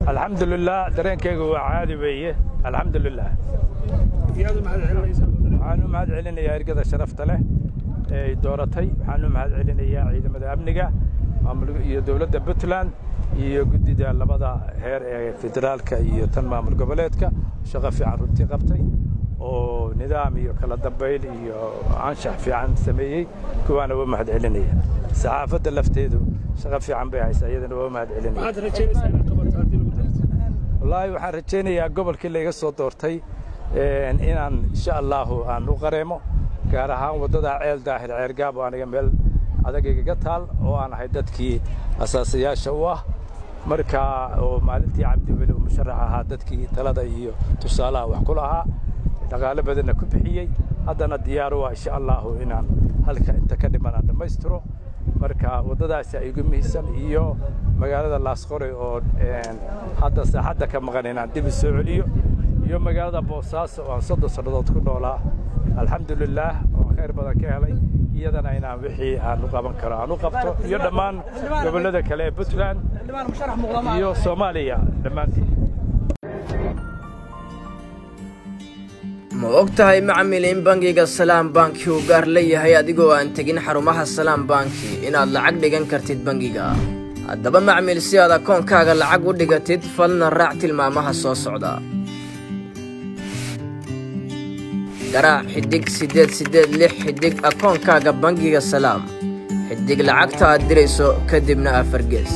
alxamdulilah dareenkayga waa caadi weeye alxamdulilah waxaan u mahad celinayaa ergada sharafta leh ee ay dooratay waxaan u mahad celinayaa ciidamada amniga iyo dowladda puntland iyo guddida labada heer ee federaalka iyo tan maamul goboleedka shaqo fiican runtii qabtay oo nidaam iyo kala dambayn iyo anshax fiican sameeyey kuwaana waa mahad celinaya saxaafadda lafteedu shaqo fiican bay haysaa iyadana waa mahad celinaya wallaahi waxaan rajaynayaa gobolkii layga soo doortay inaan insha allahu aan u qareemo gaar ahaan waddada ceel daahir ceergaab oo aniga meel adagaygaga taal oo aan ahay dadkii asaasayaasha u ah markaa oo maalintii cabdiweli uu musharax ahaa dadkii talada iyo tusaalaha wax ku lahaa dhaqaalo badanna ku bixiyey haddana diyaar u ah insha allahu inaan halka inta ka dhiman aan dhammaystiro marka waddadaasi ay igu mihisan iyo magaalada laasqore oo hadda saaxadda ka maqan inaan dib soo celiyo iyo magaalada boosaaso oo aan soddon sannadood ku noolaa alxamdulilaah oo khayr badan ka helay iyadana inaan wixii aan u qaban karo aan u qabto iyo dhammaan gobollada kale ee puntland iyo soomaaliya dhammaantiin ma og tahay macmil in bangiga salaam banki uu gaar leeyahay adigoo aan tegin xarumaha salaam banki inaad lacag dhigan kartid bangiga haddaba macmil si aad akoonkaaga lacag u dhigatid falna raac tilmaamaha soo socda garaac xidhig siddeed siddeed lix xidhig akoonkaaga bangiga salaam xidhig lacagta aad dirayso kadibna afargees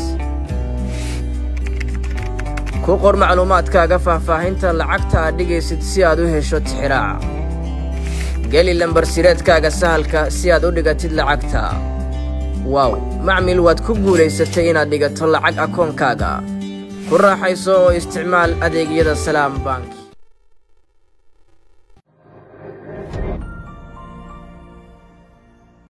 ku qor macluumaadkaaga faahfaahinta lacagta aad dhigaysid si aad u hesho tixiraaca geli lambarsireedkaaga sahalka si aad u dhigatid lacagta waaw macmil waad ku guulaysatay inaad dhigato lacag akoonkaaga ku raaxayso oo isticmaal adeegyada salaam bank